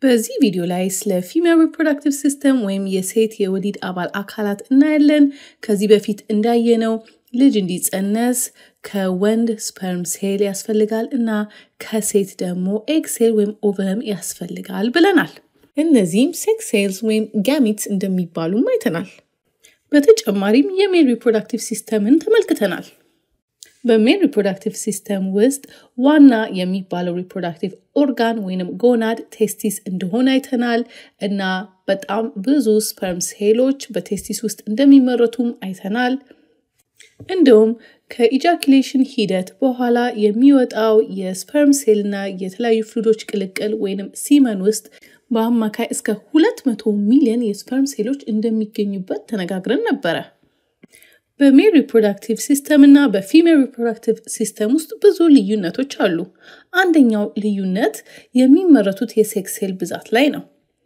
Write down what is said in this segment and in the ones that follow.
በዚህ ቪዲዮ ላይ ስለ ፊሜል ሪፕሮዳክቲቭ ሲስተም ወይም የሴት የወሊድ አባል አካላት እናያለን። ከዚህ በፊት እንዳየነው ልጅ እንዲጸነስ ከወንድ ስፐርም ሴል ያስፈልጋል እና ከሴት ደግሞ ኤግ ሴል ወይም ኦቨም ያስፈልጋል ብለናል። እነዚህም ሴክስ ሴልስ ወይም ጋሚትስ እንደሚባሉም አይተናል። በተጨማሪም የሜል ሪፕሮዳክቲቭ ሲስተምን ተመልክተናል። በሜል ሪፕሮዳክቲቭ ሲስተም ውስጥ ዋና የሚባለው ሪፕሮዳክቲቭ ኦርጋን ወይንም ጎናድ ቴስቲስ እንደሆነ አይተናል እና በጣም ብዙ ስፐርም ሴሎች በቴስቲስ ውስጥ እንደሚመረቱም አይተናል። እንዲሁም ከኢጃኩሌሽን ሂደት በኋላ የሚወጣው የስፐርም ሴል እና የተለያዩ ፍሉዶች ቅልቅል ወይንም ሲመን ውስጥ በአማካይ እስከ 200 ሚሊዮን የስፐርም ሴሎች እንደሚገኙበት ተነጋግረን ነበረ። በሜል ሪፕሮዳክቲቭ ሲስተም እና በፊሜል ሪፕሮዳክቲቭ ሲስተም ውስጥ ብዙ ልዩነቶች አሉ። አንደኛው ልዩነት የሚመረቱት የሴክስ ሴል ብዛት ላይ ነው።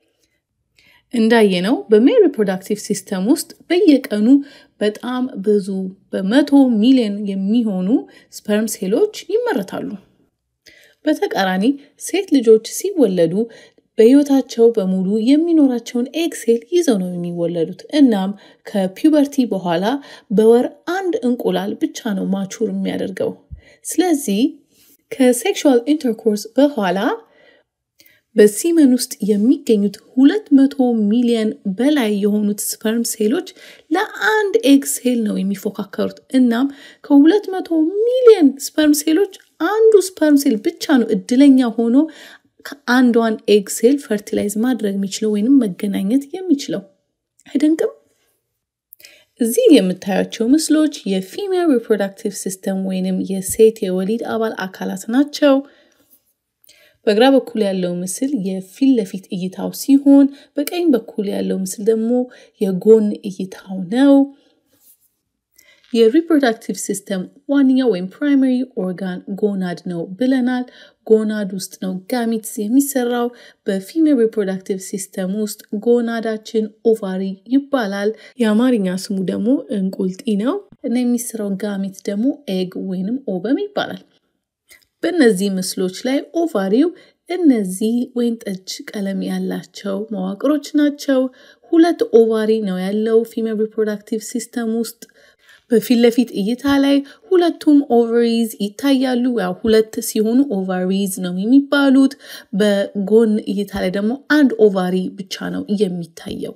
እንዳየነው በሜል ሪፕሮዳክቲቭ ሲስተም ውስጥ በየቀኑ በጣም ብዙ በመቶ ሚሊዮን የሚሆኑ ስፐርም ሴሎች ይመረታሉ። በተቃራኒ ሴት ልጆች ሲወለዱ በህይወታቸው በሙሉ የሚኖራቸውን ኤግ ሴል ይዘው ነው የሚወለዱት። እናም ከፒውበርቲ በኋላ በወር አንድ እንቁላል ብቻ ነው ማቹር የሚያደርገው። ስለዚህ ከሴክሹዋል ኢንተርኮርስ በኋላ በሲመን ውስጥ የሚገኙት ሁለት መቶ ሚሊዮን በላይ የሆኑት ስፐርም ሴሎች ለአንድ ኤግ ሴል ነው የሚፎካከሩት። እናም ከሁለት መቶ ሚሊዮን ስፐርም ሴሎች አንዱ ስፐርም ሴል ብቻ ነው እድለኛ ሆኖ ከአንዷን ኤግ ሴል ፈርቲላይዝ ማድረግ የሚችለው ወይንም መገናኘት የሚችለው አይደንቅም? እዚህ የምታያቸው ምስሎች የፊሜል ሪፕሮዳክቲቭ ሲስተም ወይንም የሴት የወሊድ አባል አካላት ናቸው። በግራ በኩል ያለው ምስል የፊት ለፊት እይታው ሲሆን በቀኝ በኩል ያለው ምስል ደግሞ የጎን እይታው ነው። የሪፕሮዳክቲቭ ሲስተም ዋነኛው ወይም ፕራይመሪ ኦርጋን ጎናድ ነው ብለናል። ጎናድ ውስጥ ነው ጋሚትስ የሚሰራው። በፊሜል ሪፕሮዳክቲቭ ሲስተም ውስጥ ጎናዳችን ኦቫሪ ይባላል። የአማርኛ ስሙ ደግሞ እንቁልጢ ነው እና የሚሰራው ጋሚት ደግሞ ኤግ ወይንም ኦቨም ይባላል። በእነዚህ ምስሎች ላይ ኦቫሪው እነዚህ ወይን ጠጅ ቀለም ያላቸው መዋቅሮች ናቸው። ሁለት ኦቫሪ ነው ያለው ፊሜል ሪፕሮዳክቲቭ ሲስተም ውስጥ በፊት ለፊት እይታ ላይ ሁለቱም ኦቨሪዝ ይታያሉ። ያው ሁለት ሲሆኑ ኦቫሪዝ ነው የሚባሉት። በጎን እይታ ላይ ደግሞ አንድ ኦቫሪ ብቻ ነው የሚታየው።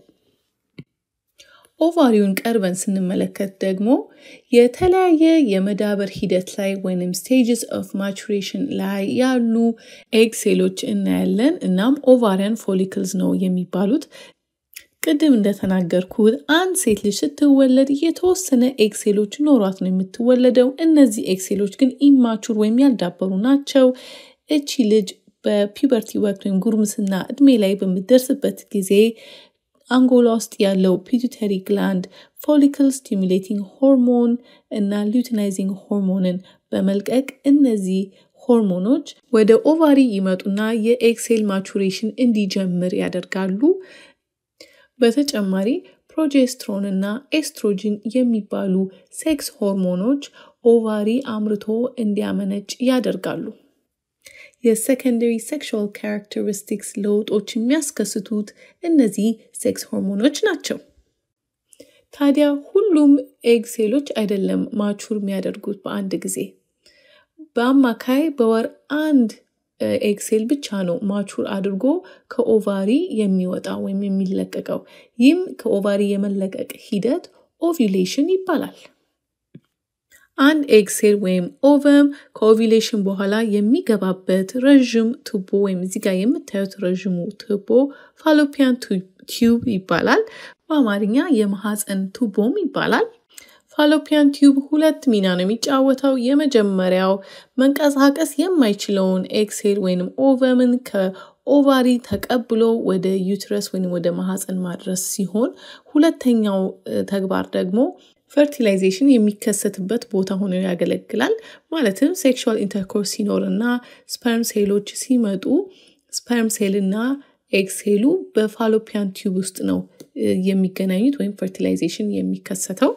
ኦቫሪውን ቀርበን ስንመለከት ደግሞ የተለያየ የመዳበር ሂደት ላይ ወይም ስቴጅስ ኦፍ ማቹሬሽን ላይ ያሉ ኤግ ሴሎች እናያለን። እናም ኦቫሪያን ፎሊክልስ ነው የሚባሉት። ቅድም እንደተናገርኩት አንድ ሴት ልጅ ስትወለድ የተወሰነ ኤክሴሎች ኖሯት ነው የምትወለደው። እነዚህ ኤክሴሎች ግን ኢማቹር ወይም ያልዳበሩ ናቸው። እቺ ልጅ በፒበርቲ ወቅት ወይም ጉርምስና እድሜ ላይ በምትደርስበት ጊዜ አንጎላ ውስጥ ያለው ፒቱተሪ ግላንድ ፎሊክል ስቲሙሌቲንግ ሆርሞን እና ሉቲናይዚንግ ሆርሞንን በመልቀቅ እነዚህ ሆርሞኖች ወደ ኦቫሪ ይመጡና የኤክሴል ማቹሬሽን እንዲጀምር ያደርጋሉ። በተጨማሪ ፕሮጀስትሮን እና ኤስትሮጅን የሚባሉ ሴክስ ሆርሞኖች ኦቫሪ አምርቶ እንዲያመነጭ ያደርጋሉ። የሴኮንደሪ ሴክሹዋል ካራክተሪስቲክስ ለውጦች የሚያስከስቱት እነዚህ ሴክስ ሆርሞኖች ናቸው። ታዲያ ሁሉም ኤግ ሴሎች አይደለም ማቹር የሚያደርጉት በአንድ ጊዜ። በአማካይ በወር አንድ ኤክሴል ብቻ ነው ማቹር አድርጎ ከኦቫሪ የሚወጣ ወይም የሚለቀቀው። ይህም ከኦቫሪ የመለቀቅ ሂደት ኦቪሌሽን ይባላል። አንድ ኤክሴል ወይም ኦቨም ከኦቪሌሽን በኋላ የሚገባበት ረዥም ቱቦ ወይም እዚህ ጋር የምታዩት ረዥሙ ቱቦ ፋሎፒያን ቲዩብ ይባላል። በአማርኛ የማህፀን ቱቦም ይባላል። ፋሎፒያን ቲዩብ ሁለት ሚና ነው የሚጫወተው። የመጀመሪያው መንቀሳቀስ የማይችለውን ኤክሴል ወይም ኦቨምን ከኦቫሪ ተቀብሎ ወደ ዩትረስ ወይም ወደ ማህፀን ማድረስ ሲሆን ሁለተኛው ተግባር ደግሞ ፈርቲላይዜሽን የሚከሰትበት ቦታ ሆኖ ያገለግላል። ማለትም ሴክሹዋል ኢንተርኮርስ ሲኖር እና ስፐርም ሴሎች ሲመጡ ስፐርም ሴልና ኤክሴሉ በፋሎፒያን ቲዩብ ውስጥ ነው የሚገናኙት ወይም ፈርቲላይዜሽን የሚከሰተው።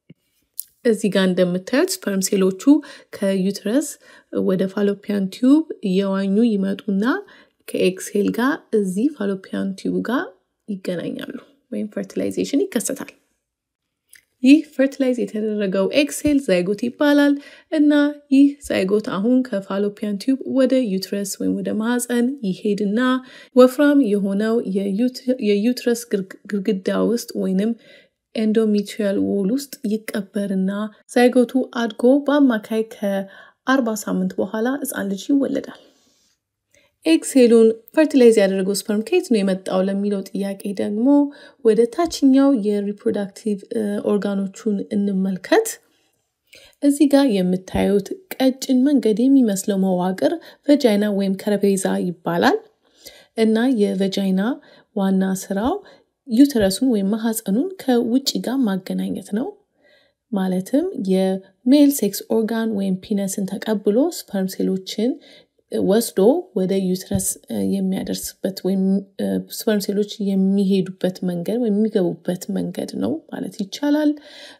እዚህ ጋር እንደምታዩት ስፐርም ሴሎቹ ከዩትረስ ወደ ፋሎፒያን ቲዩብ እየዋኙ ይመጡና ከኤክሴል ጋር እዚህ ፋሎፒያን ቲዩብ ጋር ይገናኛሉ ወይም ፈርቲላይዜሽን ይከሰታል። ይህ ፈርቲላይዝ የተደረገው ኤክሴል ዛይጎት ይባላል እና ይህ ዛይጎት አሁን ከፋሎፒያን ቲዩብ ወደ ዩትረስ ወይም ወደ ማህፀን ይሄድና ወፍራም የሆነው የዩትረስ ግድግዳ ውስጥ ወይንም ኤንዶሜትሪያል ዎል ውስጥ ይቀበርና ዛይጎቱ አድጎ በአማካይ ከአርባ ሳምንት በኋላ ህፃን ልጅ ይወለዳል። ኤክሴሉን ፈርቲላይዝ ያደረገው ስፐርም ከየት ነው የመጣው ለሚለው ጥያቄ ደግሞ ወደ ታችኛው የሪፕሮዳክቲቭ ኦርጋኖቹን እንመልከት። እዚህ ጋር የምታዩት ቀጭን መንገድ የሚመስለው መዋቅር ቨጃይና ወይም ከረቤዛ ይባላል እና የቨጃይና ዋና ስራው ዩተረሱን ወይም ማህፀኑን ከውጭ ጋር ማገናኘት ነው። ማለትም የሜል ሴክስ ኦርጋን ወይም ፒነስን ተቀብሎ ስፐርም ሴሎችን ወስዶ ወደ ዩትረስ የሚያደርስበት ወይም ስፐርም ሴሎች የሚሄዱበት መንገድ ወይም የሚገቡበት መንገድ ነው ማለት ይቻላል።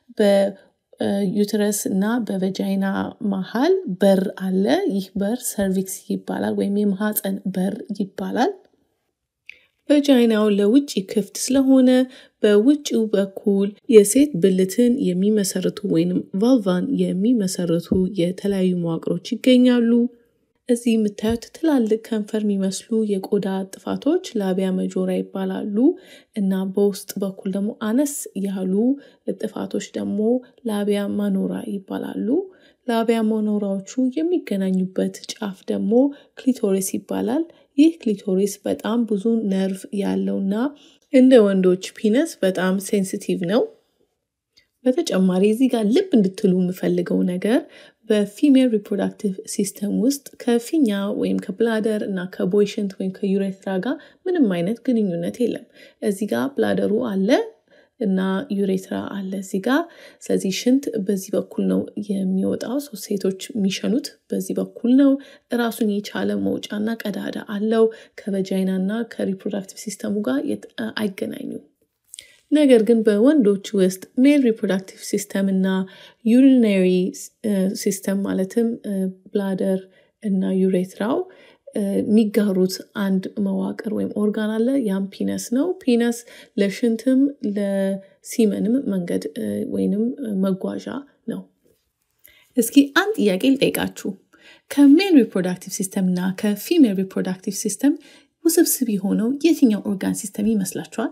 በዩትረስ እና በቨጃይና መሀል በር አለ። ይህ በር ሰርቪክስ ይባላል ወይም የማህፀን በር ይባላል። ቨጃይናው ለውጭ ክፍት ስለሆነ በውጭው በኩል የሴት ብልትን የሚመሰርቱ ወይም ቫልቫን የሚመሰርቱ የተለያዩ መዋቅሮች ይገኛሉ። እዚህ የምታዩት ትላልቅ ከንፈር የሚመስሉ የቆዳ ጥፋቶች ላቢያ መጆራ ይባላሉ እና በውስጥ በኩል ደግሞ አነስ ያሉ ጥፋቶች ደግሞ ላቢያ ማኖራ ይባላሉ። ላቢያ ማኖራዎቹ የሚገናኙበት ጫፍ ደግሞ ክሊቶሪስ ይባላል። ይህ ክሊቶሪስ በጣም ብዙ ነርቭ ያለውና እንደ ወንዶች ፒነስ በጣም ሴንሲቲቭ ነው። በተጨማሪ እዚህ ጋር ልብ እንድትሉ የምፈልገው ነገር በፊሜል ሪፕሮዳክቲቭ ሲስተም ውስጥ ከፊኛ ወይም ከብላደር እና ከቦይሽንት ወይም ከዩሬትራ ጋር ምንም አይነት ግንኙነት የለም። እዚህ ጋር ብላደሩ አለ እና ዩሬትራ አለ እዚህ ጋር። ስለዚህ ሽንት በዚህ በኩል ነው የሚወጣው። ሴቶች የሚሸኑት በዚህ በኩል ነው። ራሱን የቻለ መውጫና ቀዳዳ አለው። ከቨጃይና እና ከሪፕሮዳክቲቭ ሲስተሙ ጋር አይገናኙም። ነገር ግን በወንዶች ውስጥ ሜል ሪፕሮዳክቲቭ ሲስተም እና ዩሪናሪ ሲስተም ማለትም ብላደር እና ዩሬትራው የሚጋሩት አንድ መዋቅር ወይም ኦርጋን አለ። ያም ፒነስ ነው። ፒነስ ለሽንትም ለሲመንም መንገድ ወይንም መጓዣ ነው። እስኪ አንድ ጥያቄ ልጠይቃችሁ። ከሜል ሪፕሮዳክቲቭ ሲስተም እና ከፊሜል ሪፕሮዳክቲቭ ሲስተም ውስብስብ የሆነው የትኛው ኦርጋን ሲስተም ይመስላችኋል?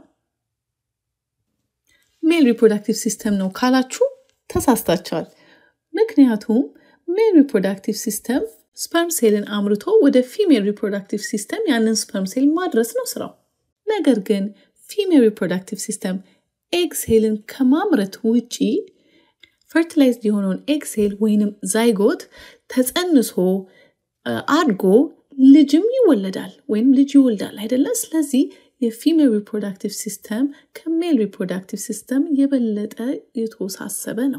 ሜል ሪፕሮዳክቲቭ ሲስተም ነው ካላችሁ ተሳስታችኋል። ምክንያቱም ሜል ሪፕሮዳክቲቭ ሲስተም ስፐርም ሴልን አምርቶ ወደ ፊሜል ሪፕሮዳክቲቭ ሲስተም ያንን ስፐርም ሴል ማድረስ ነው ስራው። ነገር ግን ፊሜል ሪፕሮዳክቲቭ ሲስተም ኤግ ሴልን ከማምረት ውጪ ፈርቲላይዝድ የሆነውን ኤግ ሴል ወይንም ዛይጎት ተጸንሶ አድጎ ልጅም ይወለዳል ወይም ልጅ ይወልዳል አይደለ? ስለዚህ የፊሜል ሪፕሮዳክቲቭ ሲስተም ከሜል ሪፕሮዳክቲቭ ሲስተም የበለጠ የተወሳሰበ ነው።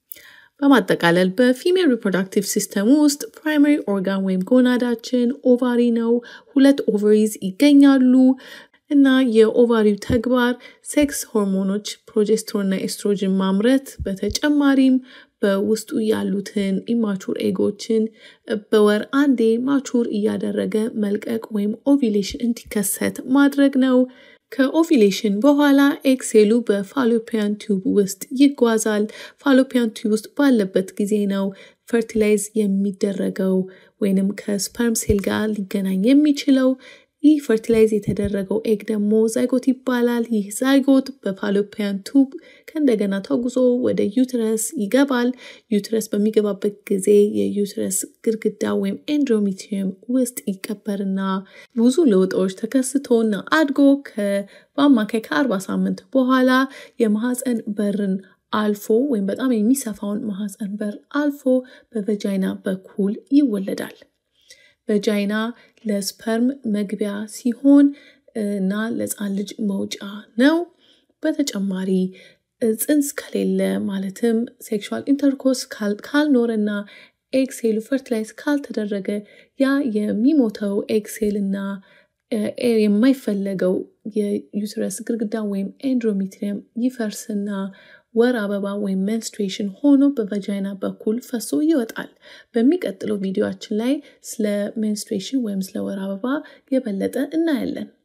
በማጠቃለል በፊሜል ሪፕሮዳክቲቭ ሲስተም ውስጥ ፕራይማሪ ኦርጋን ወይም ጎናዳችን ኦቫሪ ነው። ሁለት ኦቨሪዝ ይገኛሉ እና የኦቫሪው ተግባር ሴክስ ሆርሞኖች ፕሮጀስትሮንና ኤስትሮጅን ማምረት፣ በተጨማሪም በውስጡ ያሉትን ኢማቹር ኤጎችን በወር አንዴ ማቹር እያደረገ መልቀቅ ወይም ኦቪሌሽን እንዲከሰት ማድረግ ነው። ከኦቪሌሽን በኋላ ኤክሴሉ በፋሎፒያን ቲዩብ ውስጥ ይጓዛል። ፋሎፒያን ቲዩብ ውስጥ ባለበት ጊዜ ነው ፈርቲላይዝ የሚደረገው ወይንም ከስፐርም ሴል ጋር ሊገናኝ የሚችለው። ይህ ፈርቲላይዝ የተደረገው ኤግ ደግሞ ዛይጎት ይባላል። ይህ ዛይጎት በፋሎፒያን ቱብ ከእንደገና ተጉዞ ወደ ዩትረስ ይገባል። ዩትረስ በሚገባበት ጊዜ የዩትረስ ግድግዳ ወይም ኤንዶሜትሪየም ውስጥ ይቀበርና ብዙ ለውጦች ተከስቶና አድጎ በአማካይ ከአርባ ሳምንት በኋላ የማህፀን በርን አልፎ ወይም በጣም የሚሰፋውን ማህፀን በር አልፎ በቨጃይና በኩል ይወለዳል። ቨጃይና ለስፐርም መግቢያ ሲሆን እና ለሕፃን ልጅ መውጫ ነው። በተጨማሪ ጽንስ ከሌለ ማለትም ሴክሹዋል ኢንተርኮርስ ካልኖረና ኤክሴሉ ፈርቲላይዝ ካልተደረገ ያ የሚሞተው ኤክሴል እና የማይፈለገው የዩትረስ ግድግዳ ወይም ኤንድሮሜትሪየም ይፈርስና ወር አበባ ወይም ሜንስትሬሽን ሆኖ በቫጃይና በኩል ፈሶ ይወጣል። በሚቀጥለው ቪዲዮችን ላይ ስለ ሜንስትሬሽን ወይም ስለ ወር አበባ የበለጠ እናያለን።